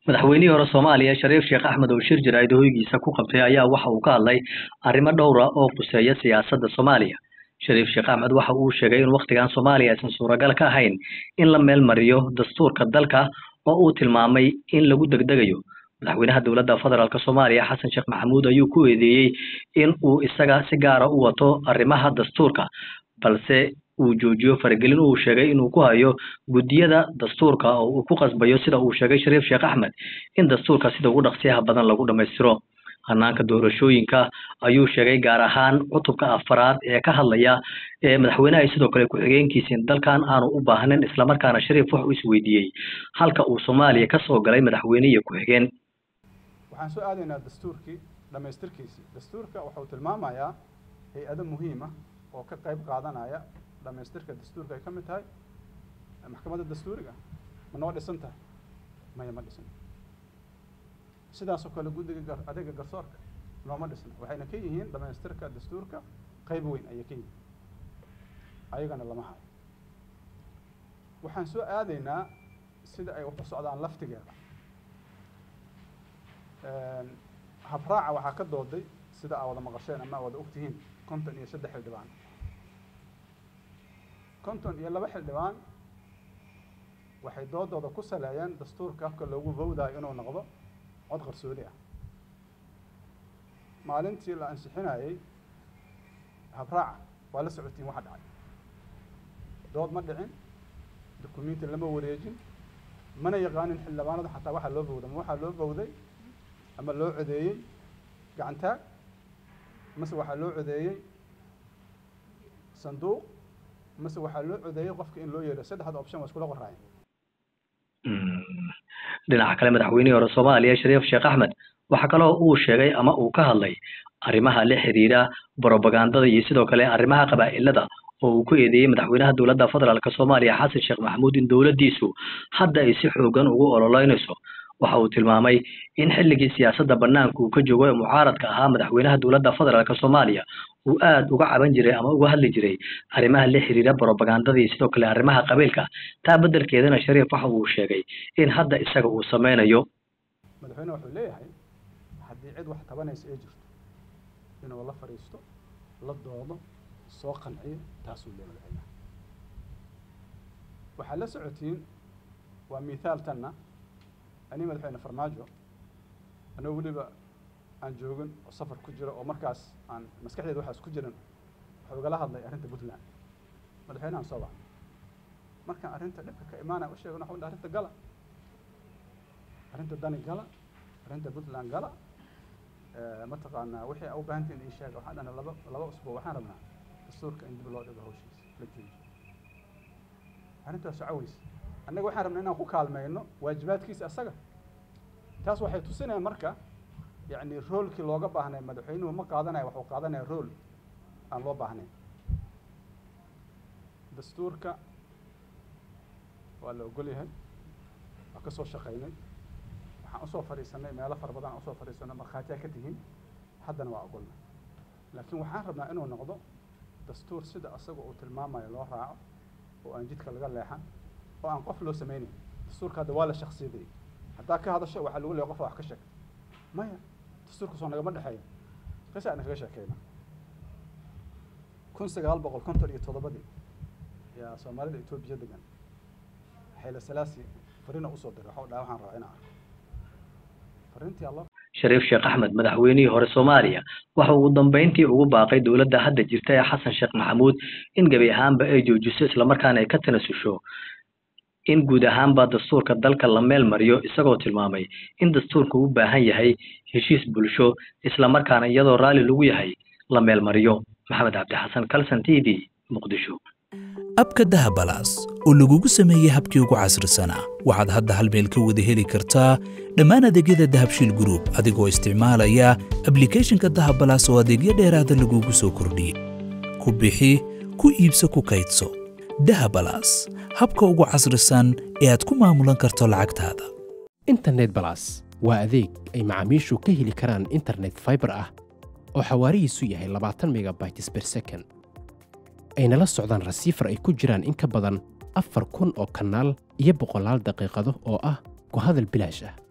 madaxweynihii hore soomaaliya shariif sheekh axmed oo shir jaraa'id hoygiisa ku qabtay ayaa waxa uu ka hadlay arrimo dhowra oo khuseeya siyaasadda soomaaliya shariif sheekh axmed waxa uu sheegay in wakhtigan soomaaliya aysan suuragal ka ahayn in la meel mariyo dastuurka dalka oo uu tilmaamay in lagu degdegayo madaxweynaha dowladda federaalk soomaaliya xasan sheekh maxamuud ayuu ku eedeeyey in uu isaga si gaara u wato arrimaha dastuurka balse uu joojiyo faragelin uu sheegay inuu ku hayo guddiyada dastuurka oo uu ku qasbayo sida uu sheegay shariif sheekh axmed in dastuurka sida ugu dhaqsiyaha badan lagu dhammaystiro hanaanka doorashooyinka ayuu sheegay gaar ahaan cutubka afaraad ee ka hadlaya ee madaxweynaha sidoo kale ku-xigeenkiisa in dalkan aanu u baahnin islamarkaana shariif wuxuu isweydiiyey halka uu soomaaliya ka soo galay madaxweyne iyo ku-xigeen waxaan soo aadaynaa dastuurkii dhammaystirkiisii dastuurka wuxuu tilmaamayaa hay-ado muhiim ah oo ka qayb qaadanaya dhamaystirka dastuurka ay ka mid tahay maxkamadda dastuuriga ma noo dhisan tahay maya ma dhisan sidaasoo kale guddiga adeega garsoorka nooma dhisna waxayna ka yihiin dhamaystirka dastuurka qayb weyn ayay ka yihiin ayagana lama hayo waxaan soo aadaynaa sida ay u socdaan laftigeeda habraaca waxaa ka dooday sida aa wada maqasheen ama aa wada ogtihiin konton iyo saddex xildhibaan konton iyo laba xildhibaan waxay doodooda ku saleeyeen dastuurka afka loogu vowdayo inuu noqdo cod qarsoodi ah maalintii la ansixinayey habraaca waa la socotiin waxa dhacay dood ma dhicin dukumenti lama wareejin mana yaqaanin xildhibaanadu xataa waxaa loo vowda ma waxaa loo vowday ama loo codeeyey gacantaag mase waxaa loo codeeyey sanduuq mase waxaa loo codeeyey qofka in loo yeedho saddexda option waa iskula qoraayeen dhinaca kale madaxweynihii hore soomaaliya shariif sheekh axmed waxaa kaloo uu sheegay ama uu ka hadlay arrimaha la xiriira brobagandada iyo sidoo kale arrimaha qabaa'ilada oo uu ku eedeeyey madaxweynaha dowladda federaalk soomaaliya xasan sheekh maxamuud in dowladdiisu hadda ay si xoogan ugu ololeynayso waxa uu tilmaamay in xilligii siyaasadda banaanka uu ka joogo ee mucaaradka ahaa madaxweynaha dowladda federaalk soomaaliya uu aada uga caban jiray ama uga hadli jiray arrimaha la xiriira brobagandada iyo sidoo kale arrimaha qabiilka taa beddelkeedana shariif waxa uu sheegay in hadda isaga uu sameynayo madaxweyne wuxuu leeyahay haddii cid wax tabanaysa ay jirto inuu la fadhiisto la doodo soo qanciyo taasuu leeyahay madaxweynaha waxaad la socotiin waa mithaal tanna ani madaxweyne farmaajo anoo weliba aan joogin oo safar ku jiro oo markaas aan maskaxdeeda waxaas ku jiran wuxuu igala hadlay arrinta puntland madaxweynehan soo wacay markaan arrinta dhibka ka imaanaya u sheegin waxa arrinta gala arrinta dani gala arrinta puntland gala mataqaanaa wixii a u baahantiin ii sheega waxaan dhahna laba laba usbuuc waxaan rabnaa dastuurka in dib loo dhigo hawshiisa la joojiyo arrintaas socaweysa annaga waxaan rabnaa inaan ku kaalmeyno waajibaadkiisa asaga taas waxay tusinayaan marka yacni roolkii looga baahnay madaxweynuhu ma qaadanaya waxuu qaadanaya rool aan loo baahnayn dastuurka waa la ogol yahay waa ka soo shaqaynay waxaan usoo fadhiisanay meelo fara badan aan usoo fadhiisanay markhaatiyaa ka tihiin haddana waa ogolna laakiin waxaan rabnaa inuu noqdo dastuur sida asaga uu tilmaamayo loo raaco oo aan jidka laga leexan oo aan qof loo sameynayn dastuurka hadda waa la shaksiyaday haddaa ka hadasho waxaa lagu leeya qofa wax ka sheeg maya dastuurka soo nagama dhexeeyo qisa aan kaga sheekeyna kun sagaal boqol konton iyo toddobadii yaa soomaalida etoobiya degan xayla salaasi farina usoo diray waxau dhaha waxaan rabaa inaan arko farintii allo shariif sheekh axmed madaxweynihii hore soomaaliya waxa ugu dambeyntii ugu baaqay dowladda hadda jirta ee xasan sheekh maxamuud in gebi ahaanba ay joojiso islamarkaana ay ka tanasusho in guud ahaanba dastuurka dalka la meel mariyo isagoo tilmaamay in dastuurka u baahan yahay heshiis bulsho islamarkaana iyadoo raalli lagu yahay la meel mariyo maxamed cabdixasan calson t v muqdisho abka dahabalaas oo lagugu sameeyey habkii ugu casrisanaa waxaad hadda hal meel ka wada heli kartaa dhammaan adeegyada dahabshiil gruub adigoo isticmaalaya ablikhethonka dahabalaas oo adeegyo dheeraada lagugu soo kordhiyey ku bixi ku iibso ku kaydso dahabalaas habka ugu casrisan ee aad ku maamulan karto lacagtaada internet balas waa adeeg ay macaamiishu ka heli karaan internet faibar ah oo xawaarihiisu yahay labaatan megabytes ber second ayna la socdaan rasiifar ay ku jiraan in ka badan afar kun oo kanaal iyo boqolaal daqiiqado oo ah ku hadal bilaash ah